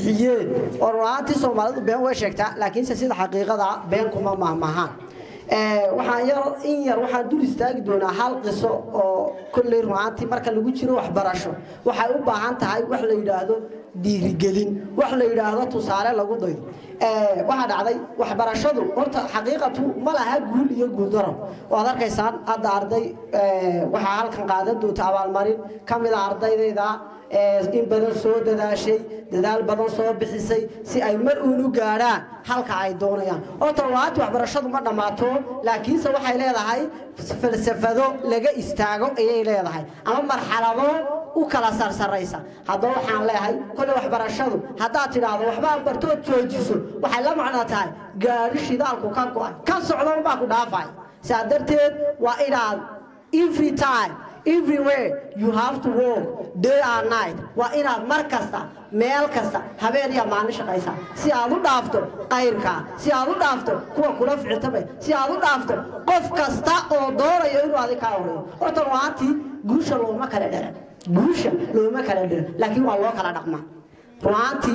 bixiyeen oo runaantii soomaalidu been way sheegtaa laakiinse sida xaqiiqada been kuma mahmahaan waxaan yar in yar waxaan dul istaagi doonaa hal qiso oo kolley runaantii marka lagu jiro waxbarasho waxay u baahan tahay wax la yidhaahdo dhiirigelin wax la yidhaahdo tusaale lagu dayo waxaa dhacday waxbarashadu horta xaqiiqatu ma laha guul iyo guuldaro waad arkaysaan hadda arday waxaa halkan qaadan doonta abaalmarin ka mida ardaydayda in badan soo dadaashay dadaal badan soo bixisay si ay mar uun u gaadhaan halka ay doonayaan horta waati waxbarashadu ma dhammaato laakiinse waxay leedahay falsafado laga istaago ayay leedahay ama marxalado u kala sarsaraysa haddaba waxaan leeyahay kolle waxbarashadu haddaad tidhaahdo waxbaa bartood joojiso waxay la macno tahay gaadhi shidaalku ka go'ay ka socda unbaa ku dhaafay saa darteed waa inaad every time everywhere you have to work day and night waa inaad mar kasta meel kasta habeen iyo maalin shaqaysaa si aad u dhaafto qayrka si aad u dhaafto kuwa kula ficiltamay si aad u dhaafto qof kasta oo doonayo inuu adig kaa horeeyo horta ruaantii guusha looma kala dheran guusha looma kala dheran laakiin waa loo kala dhaqmaa ruaantii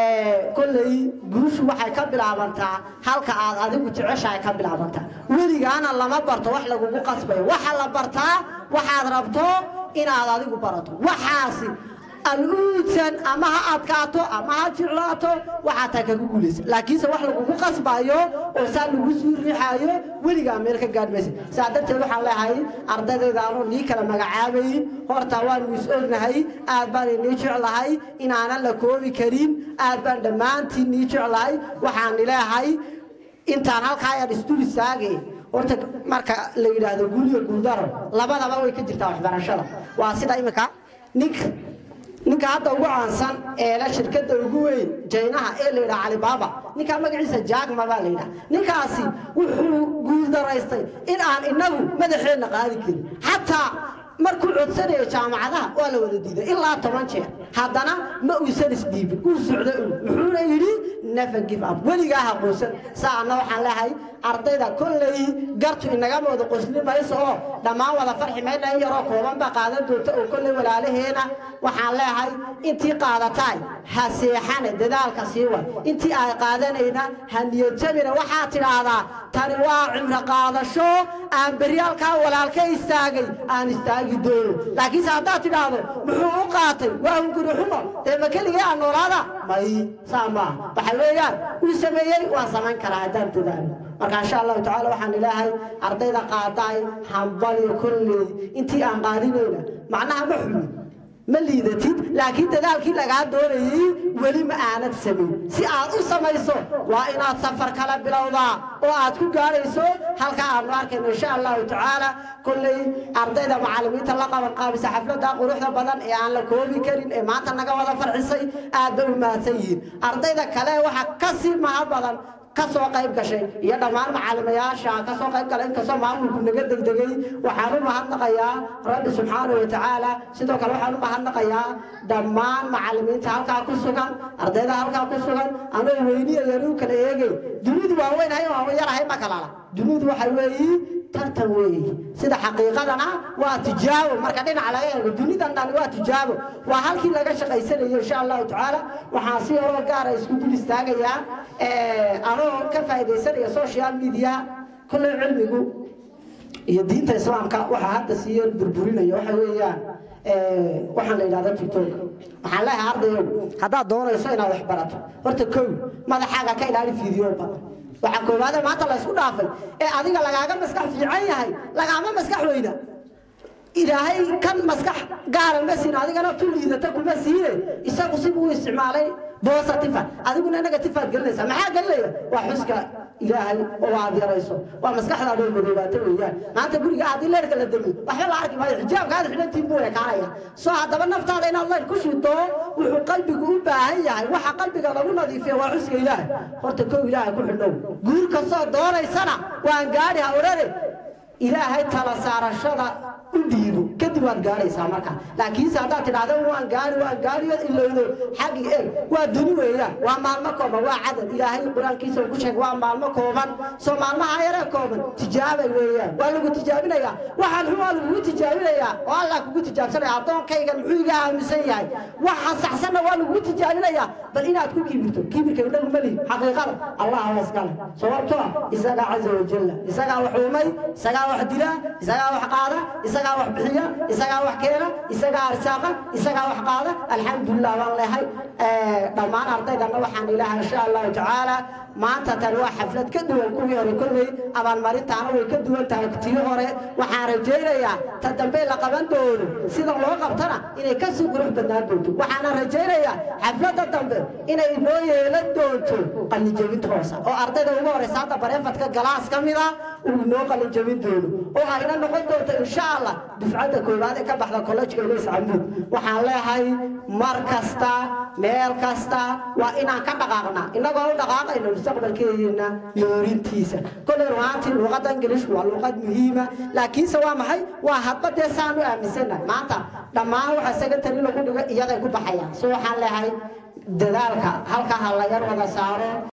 kolley guushu waxay ka bilaabantaa halka aad adigu jeceshahay ka bilaabantaa weligaana lama barto wax lagugu qasbayo waxa la bartaa waxaad rabto inaad adigu barato waxaasi aluudsan ama ha adkaato ama ha jeclaato waxaa taa kaga guulaysa laakiinse wax lagugu qasbayo oo saa lagu sii riixaayo weligaa meel ka gaadh maysa saa darteed waxaan leeyahay ardaydayda anoo nii kala magacaabayin horta waanu is ognahay aad baan inii jeclahay inaanan la koobi karin aad baan dhammaantiin nii jeclahay waxaan leeyahay intaan halkaa ayaan isdul istaagay horta marka la yidhaahdo guuliyo guuldaro labadaba way ka jirtaa waxbarashada waa sida imika ninka ninka hadda ugu caansan ee la shirkadda ugu weyn jaynaha ee la yidhaha calibaaba ninkaa magaciisa jaagma baa la yidhaha ninkaasi wuxuu guuldaraystay in aan inagu madaxeenna qaadi karin xataa markuu codsanaya jaamacadaha waa la wada diiday ilaa toban jeer haddana ma uusan isdhiibin uu socdo un muxuuna yidhi never give up weligaa ha quusan saana waxaan leehay ardayda kolley gartu inagama wada qosli mayso oo dhammaan wada farxi mayna in yaroo kooban baa qaadan doonta oo kolley walaalaheena waxaan leehay intii qaadataay ha seexane dadaalka sii way intii ay qaadanayna ha niyadjabina waxaad tidhaahdaa tani waa cimro qaadasho aan beryaalkaa walaalka istaagay aan istaagi doono laakiinse haddaad tidhaahdo muxuu u qaatay waa hunguri xumo dee ma keligay aan noolaada may saa maaha waxa weeyaan uu sameeyey waan samayn karaa haddaan dadaalo marka insha allahu tacaala waxaan ilaahay ardayda qaadaay hambaliyo kolley intii aan qaadinayna macnaha ma xumin ma liidatid laakiin dadaalkii lagaa doonayey weli ma aanad samayn si aad u samayso waa inaad safar kala bilowdaa oo aad ku gaadhayso halka aanu arkayno insha allahu tacaala kolley ardayda macallimiinta la qaban qaabisa xafladda quruxda badan ee aan la koobi karin ee maanta naga wada farxisay aad bay u mahadsan yihiin ardayda kale waxaa ka sii mahad badan kasoo qayb gashay iyo dhammaan macallimayaasha kasoo qayb galay inkastoo maamulku naga degdegay waxaan u mahadnaqayaa rabbi subxaanahu watacaala sidoo kale waxaan u mahadnaqayaa dhammaan macallimiinta halkaa ku sugan ardayda halkaa ku sugan anoo weyniya yanu kala eegay dunidu waa weynahay waa yarahay ma kalala dunidu waxay weeyi tartan weeyi sida xaqiiqadana waa tijaabo marka dhinaca laga eego dunidan dhani waa tijaabo waa halkii laga shaqaysanayo insha allahu tacaala waxaan si horoo gaara isku dul istaagayaa anoo ka faa'iidaysanaya social media kolley cilmigu iyo diinta islaamka waxaa hadda siiyo burburinaya waxa weeyaan waxaan la yidhahda tiktok waxaan leeyahay ardayow haddaad doonayso inaad wax barato horta kow madaxaaga ka ilaali fiidiyo badan waxaa koowaade maanta la isku dhaafay ee adiga lagaaga maskax fiican yahay lagaama maskax weyna ilaahay kan maskax gaara ma siin adigana tu liidata kuma siine isagu sibuu u isticmaalay bositifa adiguna negatifaad gelinaysa maxaa gelinaya waa xuska ilaahay oo aad yarayso waa maskaxdaada oo madoobaata weeyaan maanta guriga haddii leerka la damiyo waxba la arki maayo xijaabkaada xidhantiin buu ekaanaya soo haddaba naftaada inaad leer ku shito wuxuu qalbigu u baahan yahay waxa qalbiga lagu nadiifiya waa xuska ilaahay horta kow ilaahay ku xidhow guur kastoo doonaysana waan gaadhi ha odhane ilaahay tala saarashada u dhiibo kadib kadib waad gaaraysaa marka laakiinse haddaad tidhahdo waan gaari waan gaari ilowdo xaggi eeg waa duni weeyaan waa maalmo kooban waa cadad ilaahay qur-aankiisa uu ku sheegay waa maalmo kooban soo maalmaha yaree kooban tijaabay weeyaan waa lagu tijaabinayaa waxaan xun waa lagugu tijaabinayaa oo allah kugu tijaabsanaya addoonkaygan muxuu iga aaminsan yahay waxa saxsanna waa lagugu tijaabinayaa bal inaad ku kibirto kibirka inagu malihi xaqiiqada allah waskale sababtoo isagaa caza wajalla isagaa wax uumay isagaa wax dila isagaa wax qaada isagaa wax bixiya isagaa wax keena isagaa arsaaqa isagaa wax qaada alxamdulilah baan lehay dhammaan ardaydana waxaan ilaahay insha allahu tacaala maanta tani waa xaflad ka duwan kuwii hore kolley abaalmarintaana way ka duwan tahay tii hore waxaan rajaynayaa ta dambe la qaban doono sida loo qabtana inay kasii qurux badnaan doonto waxaana rajaynayaa xafladda dambe inay noo yeelan doonto qalinjebinta hoose oo ardayda ugu horeysa hadda bareefadka galaas ka mid a uu noo qalinjebin doono oo ayna noqon doonto insha allah dufcadda koowaad ee ka baxda kollejka ilays camuud waxaan leeyahay mar kasta meel kasta waa inaan ka dhaqaaqnaa innagoo u dhaqaaqayno mustaqbalkeena noorintiisa kolley rumaantii luuqadda ingilish waa luuqad muhiima laakiinse waa maxay waa hadba dee saan u aaminsannahay maanta dhammaan waxa secondary lagu dhigo iyaday ku baxayaan so waxaan leeyahay dadaalka halka ha la yar wada saaro